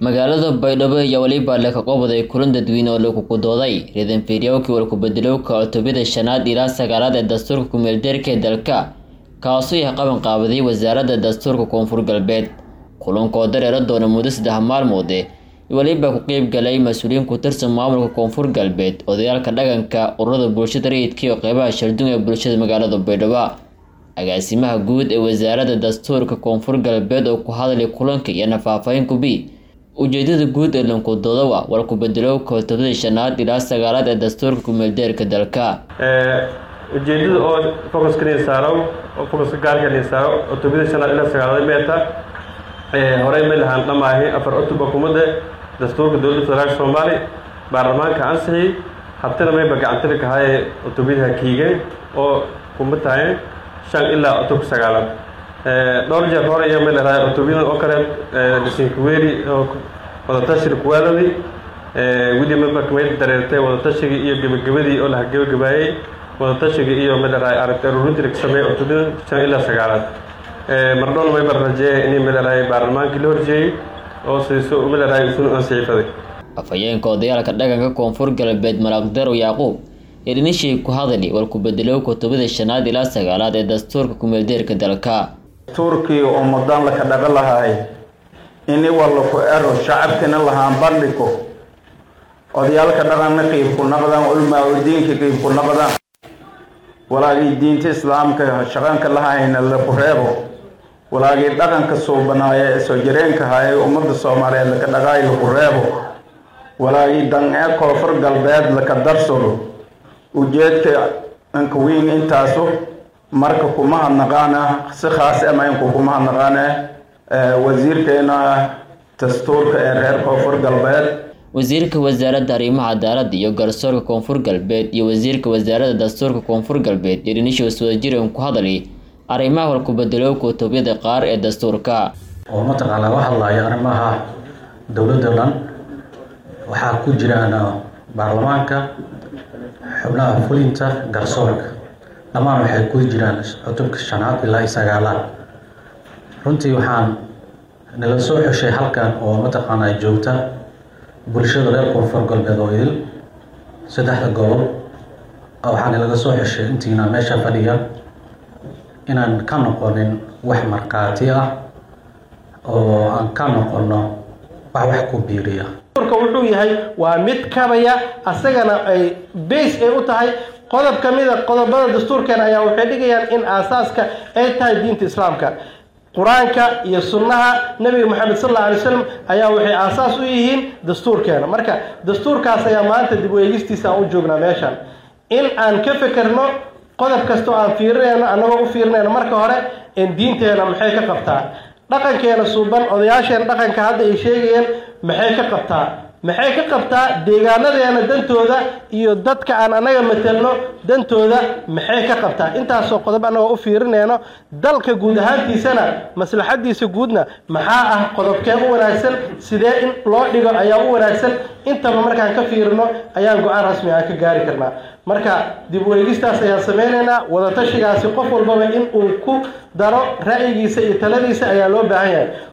magaalada baydhabo ayaa weliba leh ka qobaday kulan dadweyne oo lagu kudooday ridan fiiryowkii walkubedelowka cutubada shanaad ilaa sagaalaad ee dastuurka kumeeldeerka ee dalka kaasoo yahay qaban qaabaday wasaaradda dastuurka koonfur galbeed kulankoo dareera doona muddo saddex maalmoode weliba ku qeyb galay mas-uuliyiin ku tirsan maamulka koonfur galbeed odayaalka dhaqanka ururada bulshada rayidka iyo qeybaha shardun ee bulshada magaalada baydhabo agaasimaha guud ee wasaaradda dastuurka koonfur galbeed oo ku hadlay kulanka iyana faahfaahin kubi ujeedada guud ee lankudoodowa war ku-bedelowka cutubada shanaad ilaa sagaalaad ee dastuurka kumeeldeerka dalka ujeedada oo focuska nin saaro oo focuska gaarka nin saaro cutubada shanaad ilaa sagaalaad meeta horey may lahaan dhamaahi afar cutuba kumada dastuurka dowladda federaalka soomaali baarlamaanka ansixi habtana mayba gacantali kahaye cutubadaha kiigeen oo kuma tahay shan ilaa cutubka sagaalaad dhowr jeer hore iyo may larahay cutubyadan oo kale dhisinkuweeri oo wadatashiga kuwaaladi wili mayba kamay dareertay wadatashigii iyo gebagabadii oo laha gebagabaayey wadatashiga iyo may larahay aragti aruurintii laga sameeyey cutubyadan shan ilaa sagaalaad mardhoon mayba rajeeya inay may larahay baarlamaankii la horjeeyey oo siiso may larahay isun ansixifaday afhayeenka odayaalka dhaqanka koonfur galbeed malaaqdarow yacquub ee dhinishii ku hadali war ku-bedelow kutubada shanaad ilaa sagaalaad ee dastuurka kumeeldeerka dalka dastuurkii ummadan laka dhaga lahay ini walla ku ero shacabkina lahaan bandhigo odayaalka dhaqanna qiib ku naqdaan culmaa u diinka qiib ku naqdaan walaagii diinta islaamka shaqanka lahayna laku reebo walaagii dhaqanka suubanaaya ee soo jireenka haye ummadda soomaaliyeed laka dhaqaay laku reebo walaagii dan-ee koonfur galbeed laka darsado ujeedka anka weyn intaasu marka kuma hadnaqaana si khaas amaynku kuma hadnaqaane wasiirkeena dastuurka ee reer koonfur galbeed wasiirka wasaaradda arrimaha cadaaladda iyo garsoorka koonfur galbeed iyo wasiirka wasaaradda dastuurka koonfur galbeed iyo dhinishoos wadajiran ku hadlay arrimaha walku-bedelow kutubyada qaar ee dastuurka oo mataqaanaa la hadlaya arrimaha dowladda dhan waxaa ku jiraan baarlamaanka xubnaha fulinta garsoorka dhammaan waxay ku jiraan cutubka shanaad ilaa sagaalaad runtii waxaan nala soo xeshay halkan oo mataqaanaa joogta bulshada reer koonfur galbeed oo idil saddexda gobol waxaa nalaga soo xeshay intiina meesha fadhiya inaan ka noqonin wax markhaati ah oo aan ka noqono wax wax ku biiriya wuxuu yahay waa mid kabaya asagana ay base ay u tahay qodob ka mida qodobada dastuurkeena ayaa waxay dhigayaan in aasaaska ay tahay diinta islaamka qur-aanka iyo sunnaha nebiga moxamed sal alla alay slam ayaa waxay aasaas u yihiin dastuurkeena marka dastuurkaas ayaa maanta dib u eegistiisa aan u joognaa meeshan in aan ka fekerno qodob kastoo aan fiirinayno annagoo u fiirinayno marka hore in diinteena maxay ka qabtaa dhaqankeena suuban odayaasheena dhaqanka hadda ay sheegayeen maxay ka qabtaa maxay ka qabtaa deegaanadeena dantooda iyo dadka aan annaga matelno dantooda maxay ka qabtaa intaasoo qodob annagoo u fiirinayno dalka guud ahaantiisana maslaxadiisa guudna maxaa ah qodobkee u wanaagsan sidee in loo dhigo ayaa u wanaagsan intaba markaan ka fiirino ayaan go-aan rasmi aan ka gaari karnaa marka dib u eegistaas ayaan sameynaynaa wadatashigaasi qof walbaba in uu ku daro ra'yigiisa iyo taladiisa ayaa loo baahan yahay